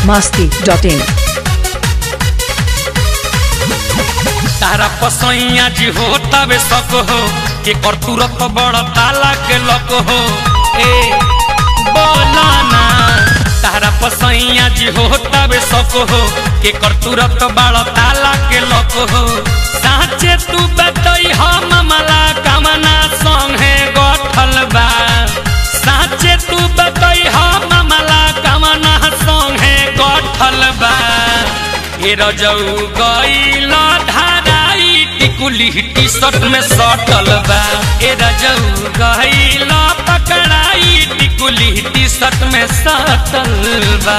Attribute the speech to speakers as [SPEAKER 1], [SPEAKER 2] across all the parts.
[SPEAKER 1] masti dot in.
[SPEAKER 2] तारा पसैया जी हो तबे सक हो के कर तुरत बड़ ताला के लक हो ए बोला ना तारा पसैया जी हो तबे सक हो के कर तुरत बड़ ताला के लक हो साचे तू बतई हम मला कमना संगे गठल बा साचे तू बतई हम मला कमना संगे गठल बा ए रजऊ गईल धाराई टिकुली टी शर्ट में सटल बा ए रजऊ गईल पकड़ाई टिकुली टी शर्ट में सटल बा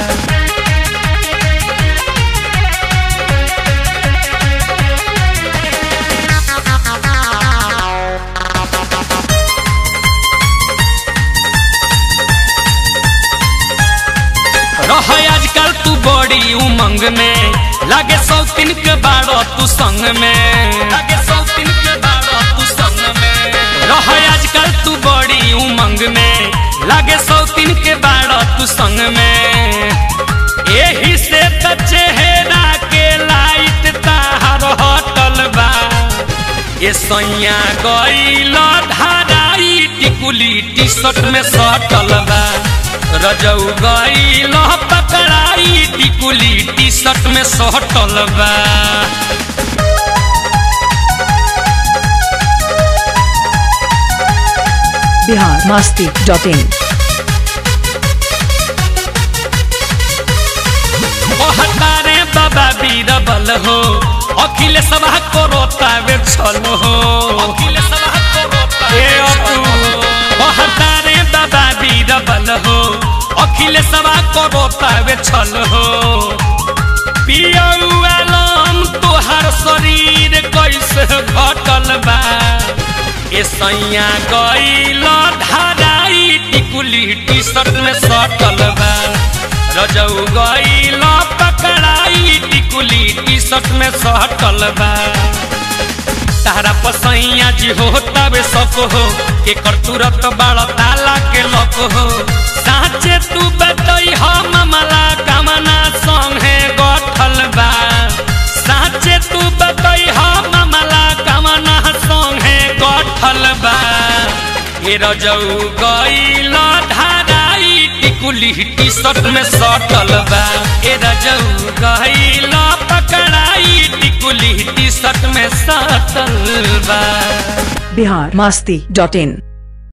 [SPEAKER 2] रह आजकल तू बड़ी उमंग में लागे सौतीन के बारो तू संग में लागे सौतीन के बारो तू संग में रह आजकल तू बड़ी उमंग में लागे सौतीन के बारो तू संग में एही से त चेहरा के लाइट तार हटल बा ये सैया गईल धाराई टिकुली टी शर्ट में सटल बा रजऊ गईल पकड़ाई टिकुली टी शर्ट में सटल बा
[SPEAKER 1] Bihar masti dot in.
[SPEAKER 2] कहतारे बाबा बीरबल हो अखिल सभा करो तावे छल हो अखिल सभा करो ए अपू कहतारे बाबा बीरबल हो अखिल सभा करो तावे छल हो पियऊ आलम तोहार शरीर कैसे घटल बा ए सैया गईल धाराई टिकुली टी शर्ट में सटल बा रजऊ गईल पकड़ाई टिकुली टी शर्ट में सटल बा तारा पसैया जी हो तबे सक हो के कर तुरत बड़ ताला के लक हो साचे तू बतई हम मला कमना संगे गठल बा साचे तू बतई हम मला कमना संगे गठल बा ए रजऊ गईल धाराई टिकुली टी शर्ट में सटल बा ए रजऊ गईल पकड़ाई टिकुली टी शर्ट में सटल बा
[SPEAKER 1] Bihar masti dot in.